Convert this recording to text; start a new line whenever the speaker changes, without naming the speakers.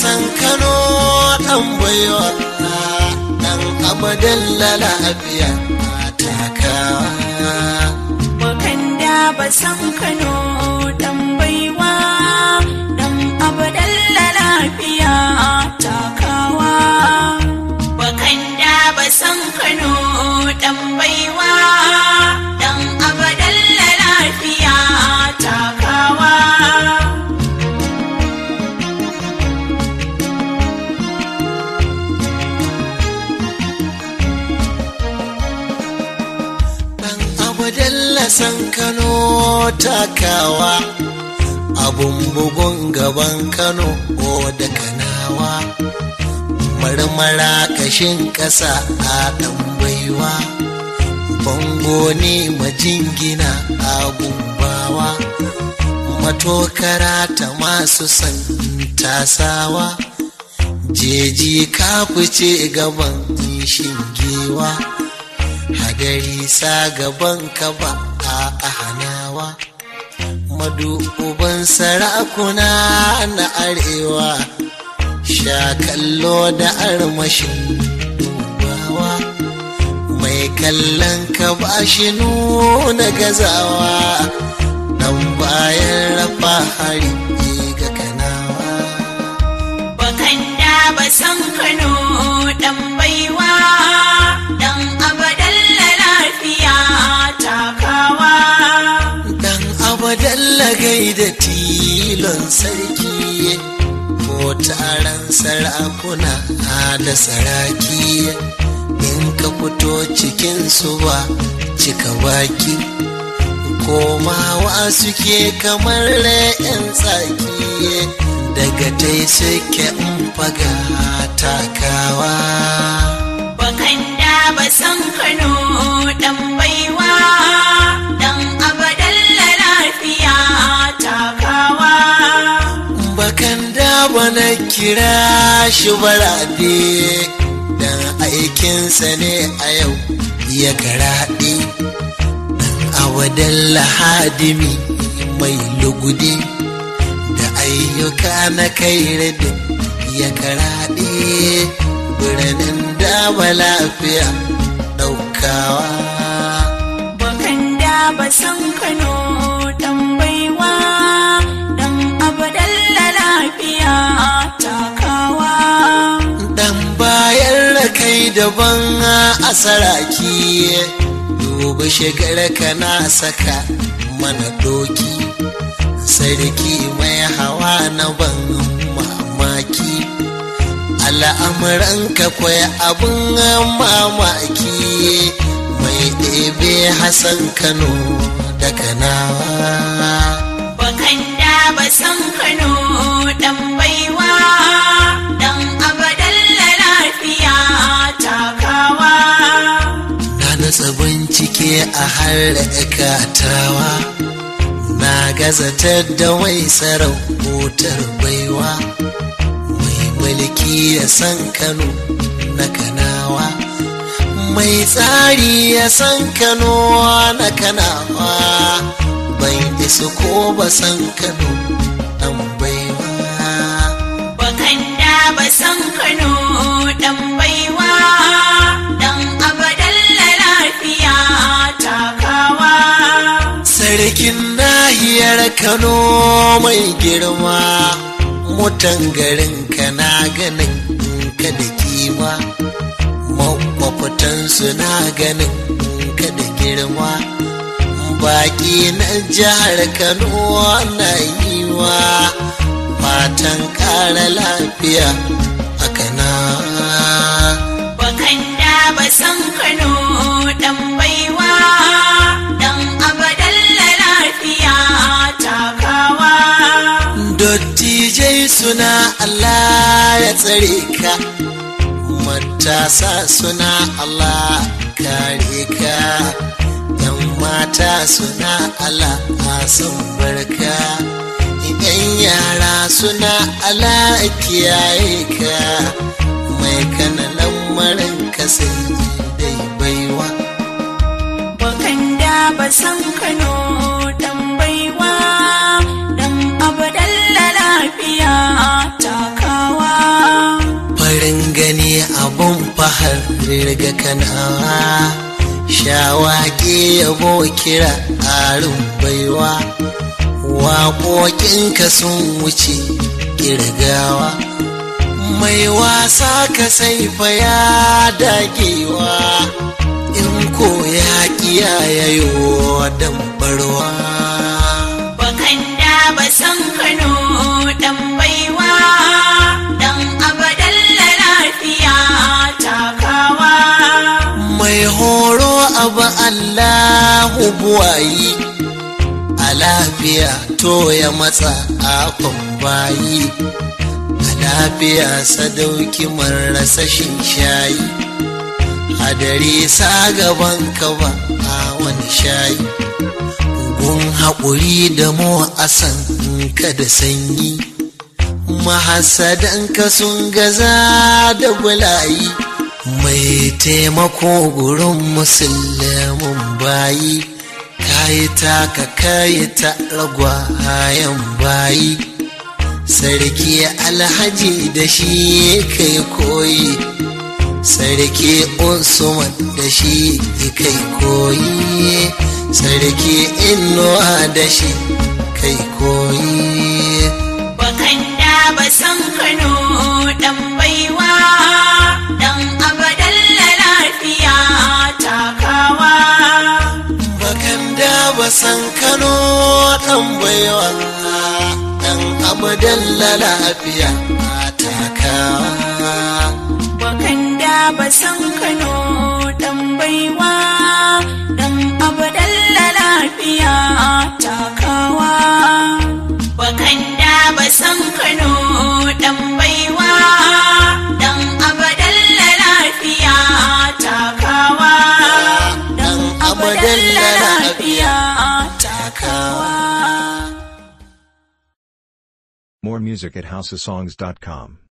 san kano dan baiwa dan abadan lafiya takawa
Wakanda ba san Kano dan baiwa dan abadan lafiya takawa. Wakanda ba san Kano dan baiwa dan abadan lafiya takawa.
Dan abadalla san Kano takawa abun bugun gaban Kano o da kanawa marmara kashin ƙasa a ɗan baiwa bango ne majingina a gumbawa matokara ta masu san tasawa jeji ka fice gaban shingewa hadari sa gaban ka ba a hanawa maduban sarakuna na arewa sha kallo da armashin dubawa mai kallon ka ba shi nuna gazawa dan bayan rafa hari ga kanawa
Wakanda ba san Kano dan baiwa dan abadan lafiya takawa.
Dan abadalla gaida tilon sarki ko taron sarakuna da saraki in ka fito cikin su ba cika baki komawa suke kamar yan tsaki daga tai suke in faga takawa
Wakanda ba san Kano dan baiwa dan abadan lafiya takawa.
bakan da bana kira shi baraɗe dan aikinsa ne a yau ya karaɗe dan awadan lahadimi mai lugudi da ayyuka na kai da ya karaɗe birnin da ba lafiya ɗaukawa
Wakanda ba san Kano dan baiwa dan abadan lafiya takawa.
dan bayan da kai daban a saraki dubi shigar ka na saka mana doki sarki mai hawa na ban mamaki al'amuran ka kwai abin mamaki mai ɗebe hassan kano da kanawa
Wakanda ba san Kano dan baiwa dan abadan lafiya takawa.
Na nutsa bincike a har katawa na gazatar da wai sarautar baiwa mai mulki ya san kano na kanawa mai tsari ya san kano na kanawa ban isu ko ba san kano dan baiwa
Wakanda ba san Kano dan baiwa dan abadan lafiya takawa.
Sarkin nahiyar Kano mai girma, mutan garin ka na ganin ka da kima, makwafitansu na ganin ka da girma. Baki na jihar Kano na yi wa fatan ƙara lafiya a kana.
Wakanda ba san Kano dan baiwa dan abadan lafiya takawa.
Dottijai suna Allah ya tsare ka, matasa suna Allah kare ka, ‘yan mata suna Allah sun barka, ‘yan yara suna Allah kiyaye ka, mai kana lamarin ka sai dai baiwa.
Wakanda ba san Kano dan baiwa dan abadan lafiya takawa.
farin gani abun fahar riga kanawa shawage yabo kira arin baiwa waƙoƙinka sun wuce ƙirgawa mai wasa ka saifa ya dagewa in ko ya kiyayewa dambarwa
bakan da ba san kano dan baiwa dan abadan lafiya takawa
mai horo abu allahu buwayi a lafiya to ya matsa akon bayi a lafiya sadauki marasa shin shayi hadari sa gaban ka ba a wani shayi gun haƙuri da mu asan ka da sanyi mahasadanka sun gaza da bulayi mai taimako gurin musulmin bayi kayi taka kayi ta ragwayen bayi sarki alhaji da shi kai koyi sarki usman da shi kai koyi sarki inuwa da shi kai koyi
bakan da ba san kano dan baiwa dan abadan lafiya takawa
bakan da ba san kano dan baiwa dan abadan lafiya takawa
bakan da ba san kano dan baiwa dan abadan lafiya takawa bakan da ba san kano dan baiwa dan abadan lafiya takawa dan abadan lafiya takawa
More music at houseofsongs.com.